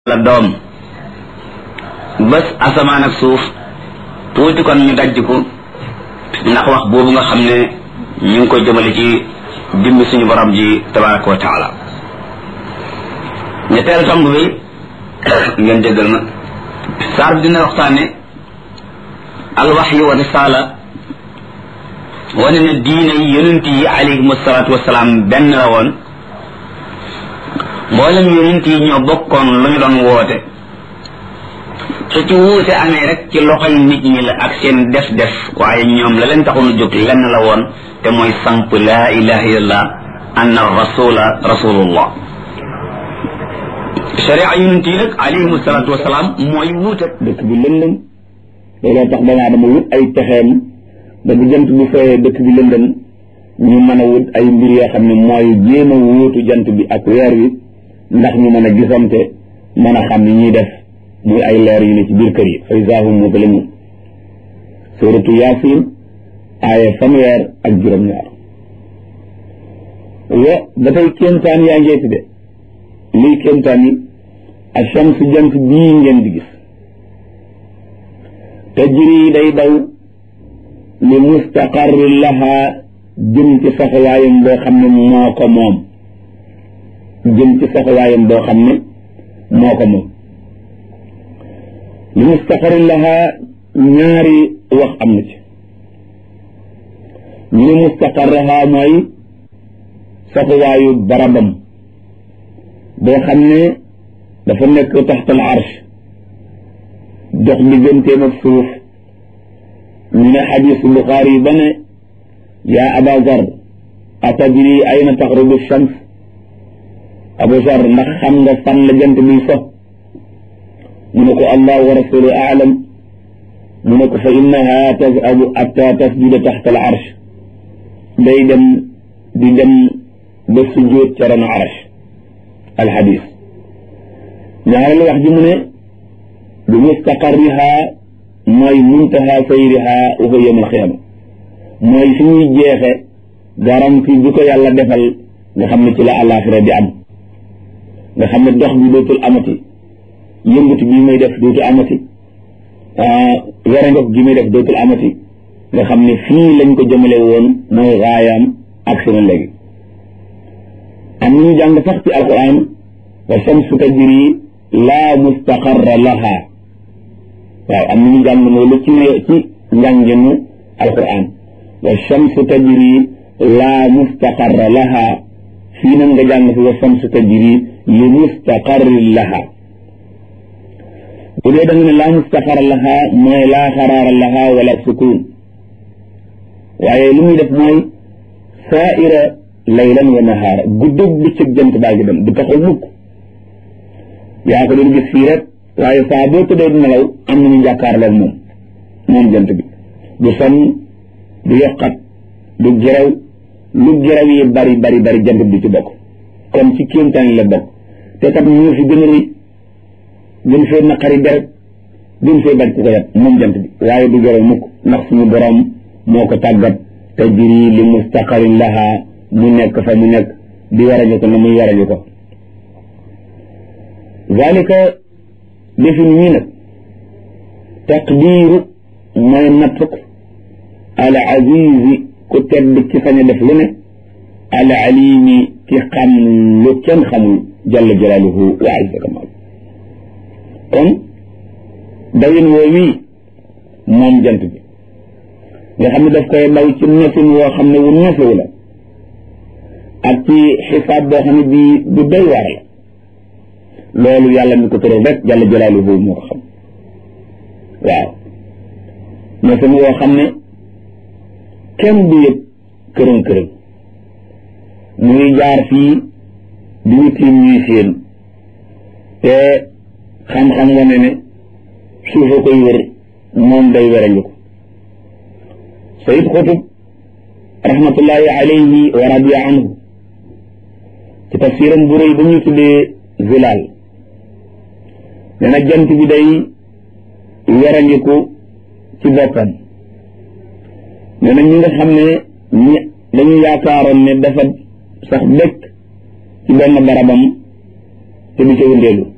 la doom bés asamaan ak suuf tuuti kon ñu dajj ko ndax wax boobu nga xam ne ñu ngi koy jëmale ci dimbi suñu borom ji tabaraka wa taala ñetteelu tomb bi ngeen jéggal ma saar bi dina waxtaane alwaxyu wa risaala wane ne diine yi yonent yi alayhim asalaatu wasalaam benn la woon mboolem yonent yi ñoo bokkoon lu ñu doon woote su ci wuute amee rek ci loxoy nit ñi la ak seen def def waaye ñoom la leen taxoon a jóg lenn la woon te mooy samp laa ilaha illallah anna rasula rasulullah sharia yonent yi nag alayhim salaatu wasalaam mooy wuute dëkk bi lëndëm looloo tax doomu aadama wut ay pexeem ba bu jant bi fayee dëkk bi lëndëm ñu mën a wut ay mbir yoo xam ne mooy jéem a wóotu jant bi ak weer wi ndax ñu mën a gisante mën a xam ni ñuy def muy ay leer yu ne ci biir kër yi fa izaa hum muzlimuun suuratu yaasin aaya fanweer ak juróom-ñaar wo ba tey kéemtaan yaa ngeeti de lii kéemtaan yi ash-shamsu jant bii ngeen di gis tajri day daw li mustaqarri laha jëm ci saxawaayam boo xam ne moo ko moom jëm ci saxawaayam boo xam ne moo ko moom li mustaqarri laha ñaari wax am na ci ñu ne mustaqarraha mooy saxawaayu barabam boo xam ne dafa nekk taxtal arsh dox digganteem ak suuf ñu ne xadiisu Buxaari ba ne yaa Aba Zar atadri ayna taxrubu shams Abu Zar ndax xam nga fan la jant biy so mu ne ko allah wa rasulu aalam mu ne ko fa innaha tazhabu atta tasjuda taxta al arsh day dem di dem ba sujjóot ca ron arsh al xadiis ñaareelu wax ji mu ne bi mustaqarriha mooy muntaha sayriha wa huwa yawm alqiyama mooy fi ñuy jeexe garanti bi ko yàlla defal nga xam ne ci la àllaaxira di am nga xam ne dox bi dootul amati yëngatu bi may def dootul amati werangof gi may def dootul amati nga xam ne fii lañ ko jëmale woon mooy raayaam ak seen léegi am ñu jàng sax ci alquran wa shamsu tajri laa mustaqarra laha waaw am nañu jàng loolu ci ci njànginu alquran wa shamsu tajri laa mustaqarra laha fii nag nga jàng fi wa shamsu tajri li mustaqarri laha bu dee da nga ne laa mustaqarra laha mooy laa xaraara laha wala sukun waaye li muy def mooy saaira laylan wa nahaara guddug bëccëg jant baa ngi dem du taxaw mukk yaa ko doon gis fii rek waaye saa boo tëddee di nelaw am nañu jàkkaarloog moom moom jant bi du sonn du yokkat du gerew lu gerew yi bari bari bari jant bi du ci bokk kon ci kéemtaan la bokk te kat ñu fi gën a rëy gën fee naqari deret gën fee bañ ku ko yat moom jant bi waaye du gerew mukk ndax suñu borom moo ko tàggat tajri li mustaqarin laha mu nekk fa mu nekk di warañu ko na muy warañu ko zalika defin ñii nag taqdiiru mooy nattuk al azizi ku tedd ci sañ a def lu ne al alimi ki xam lu kenn xamul jalla jalaaluhu wa azza kamal kon dawin woo wii moom jant bi nga xam ne daf koy daw ci nefin woo xam ne wu nefewu la ak ci xisaab boo xam ne bii bu doy waar la loolu yàlla mi ko tëral rek jàlla jalaaluhu moo ko xam waaw ñoo sama woo xam ne kenn du yëg kërën kërën muy jaar fii di ñu tiim ñuy séen te xam-xam wane ne suufa koy wër moom day weranju ko sayid xutub rahmatullahi alayhi wa radiya anhu ci tafsiram bu rëy ba ñuy tuddee zilaal nee na jant bi day werandiku ci boppam nee na ñi nga xam ne ñi dañu yaakaaroon ne dafa sax dëkk ci benn barabam te du ca wëndeelu